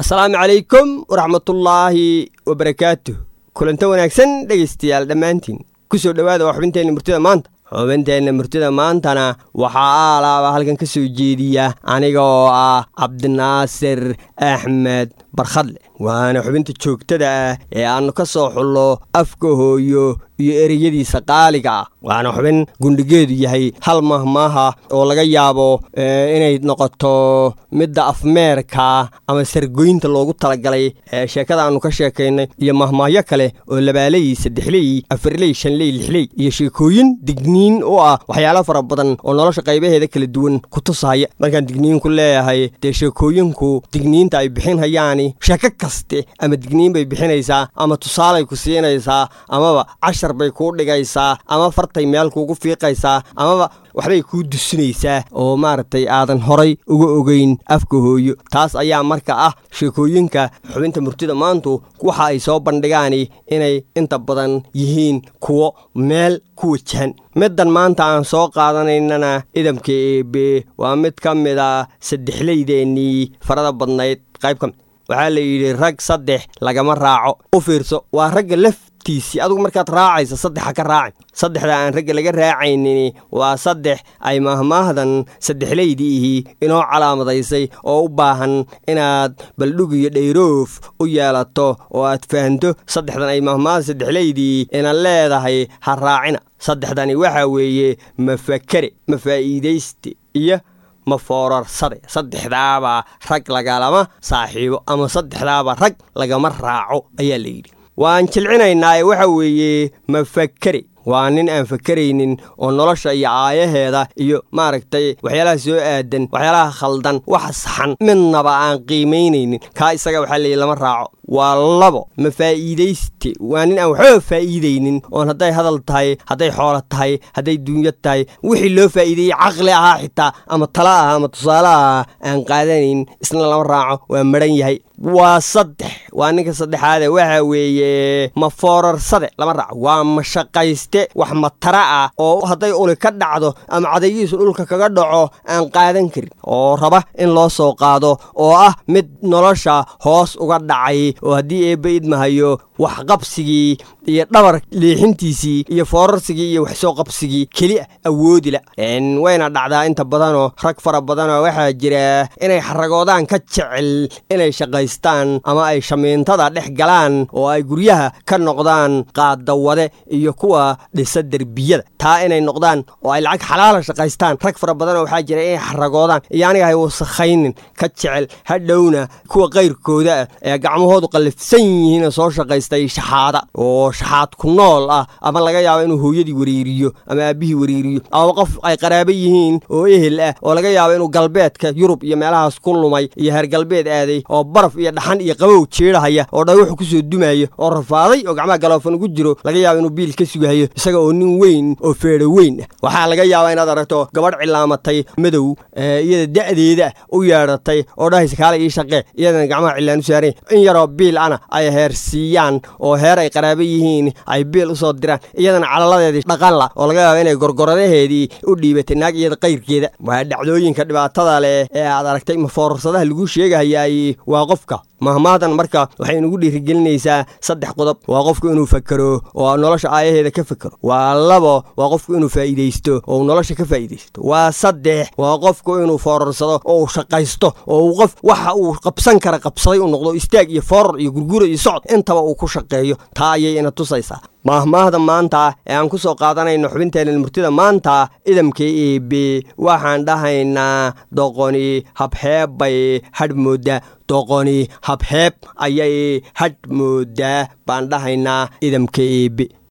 asalaamu calaykum waraxmatullaahi wabarakaatuh kulanta wanaagsan dhegaystayaal dhammaantiin ku soo dhowaada waa xubinteenna murtida maanta xubinteenna murtida maantana waxaa aalaaba halkan ka soo jeediya aniga oo ah cabdinaasir axmed barkhadle waana xubinta joogtada ah ee aannu ka soo xullo afka hooyo iyo ereyadiisa qaaliga ah waana xubin gundhigeedu yahay hal mahmaaha oo laga yaabo inay noqoto midda afmeerka ama sargoynta loogu talagalay ee sheekada aannu ka sheekaynay iyo mahmaahyo kale oo labaaley saddexley afarley shanley lixley iyo sheekooyin digniin u ah waxyaalo fara badan oo nolosha qaybaheeda kala duwan ku tusahaya markaan digniin ku leeyahay dee sheekooyinku digniinta ay bixinhayaani sheeko kaste ama digniin bay bixinaysaa ama tusaalay ku siinaysaa amaba cashar bay kuu dhigaysaa ama fartay meel kuugu fiiqaysaa amaba waxbay kuu dusinaysaa oo maaragtay aadan horay uga ogeyn afka hooyo taas ayaa marka ah sheekooyinka xubinta murtida maantu waxa ay soo bandhigaani inay inta badan yihiin kuwo meel ku wajahan middan maanta aan soo qaadanaynana idamka eebe waa mid ka mid a saddexleydeennii farada badnayd qayb ka mid waxaa la yidhi rag saddex lagama raaco u fiirso waa ragga laftiisii adugu markaad raacaysa saddexa ka raacin saddexda aan ragga laga raacaynin waa saddex ay mahmaahdan saddexleydiihii inoo calaamadaysay oo u baahan inaad baldhug iyo dhayroof u yeelato oo aad fahanto saddexdan ay mahmaahda saddexleydii ina leedahay ha raacina saddexdani waxaa weeye mafakere mafaa'iidayste iyo ma foorarsade saddexdaaba rag lagalama saaxiibo ama saddexdaaba rag lagama raaco ayaa la yidhi waan jilcinaynaa ee waxa weeye mafakere waa nin aan fakeraynin oo nolosha iyo aayaheeda iyo maaragtay waxyaalaha soo aadan waxyaalaha khaldan waxa saxan midnaba aan qiimaynaynin kaa isaga waxaa leeyihi lama raaco waa labo ma faa'iidayste waa nin aan waxbaba faa'iidaynin oon hadday hadal tahay hadday xoolo tahay hadday duunyo tahay wixii loo faa'iideeyey caqli ahaa xitaa ama tala ah ama tusaale ah aan qaadanayn isna lama raaco waa madhan yahay waa saddex waa ninka saddexaade waxa weeye ma foorarsade lama raaco waa mashaqayste wax matara ah oo hadday uli ka dhacdo ama cadayihiisu dhulka kaga dhaco aan qaadan karin oo raba in loo soo qaado oo ah mid nolosha hoos uga dhacay oo haddii eebba idmahayo waxqabsigii iyo dhabar leexintiisii iyo foorarsigii iyo waxsoo qabsigii keli a awoodila wayna dhacdaa inta badanoo rag fara badanoo waxaa jira inay xaragoodaan ka jecel inay shaqaystaan ama ay shamiintada dhex galaan oo ay guryaha ka noqdaan qaadawade iyo kuwa dhisa derbiyada taa inay noqdaan oo ay lacag xalaala shaqaystaan rag fara badanoo waxaa jira inay xaragoodaan iyo aniga hay wasakhaynin ka jecel hadhowna kuwa kayrkooda ah ee gacmahoodu qallifsan yihiinoo soo shaqaystay shaxaada oo shaxaad ku nool ah ama laga yaabo inuu hooyadii wariiriyo ama aabbihii wariiriyo ama qof ay qaraabo yihiin oo ehel ah oo laga yaabo inuu galbeedka yurub iyo meelahaas ku lumay iyo heer galbeed aaday oo baraf iyo dhaxan iyo qabow jeedhahaya oo dhagaxu ku soo dumaayo oo rafaaday oo gacmaha galoofan ugu jiro laga yaabo inuu biil ka sugahayo isaga oo nin weyn oo feedho weyn ah waxaa laga yaabaa inaad aragto gabadh cilaamatay madow iyada da'deeda u yeedhatay oo dhahaysa kaale ii shaqee iyadana gacmaha cilaan u saareen in yaroo biil ana ay heer siiyaan oo heer ay qaraabo yihiin ay biil u soo diraan iyadana calaladeedii dhaqanla oo laga yaaba inay gorgoradaheedii u dhiibatay naag iyada qayrkeeda waa dhacdooyinka dhibaatada leh ee aad aragtay mafoorarsadaha lagu sheegahayaay waa qofka mahmaadan marka waxay inugu dhiirigelinaysaa saddex qodob waa qofku inuu fakero oo nolosha aayaheeda ka fakero waa labo waa qofku inuu faa'iidaysto oo nolosha ka faa'iidaysto waa saddex waa qofku inuu foorarsado oo uu shaqaysto oo uu qof waxa uu qabsan kara qabsaday u noqdo istaag iyo foorar iyo gurgura iyo socod intaba uu ku shaqeeyo taa ayay ina tusaysaa maahmaahda maanta ee aan ku soo qaadanayno xubinteenna murtida maanta idamka eebe waxaan dhahaynaa doqoni habxeeb bay hadh mooddaa doqoni habxeeb ayay hadh mooddaa baan dhahaynaa idamka eebe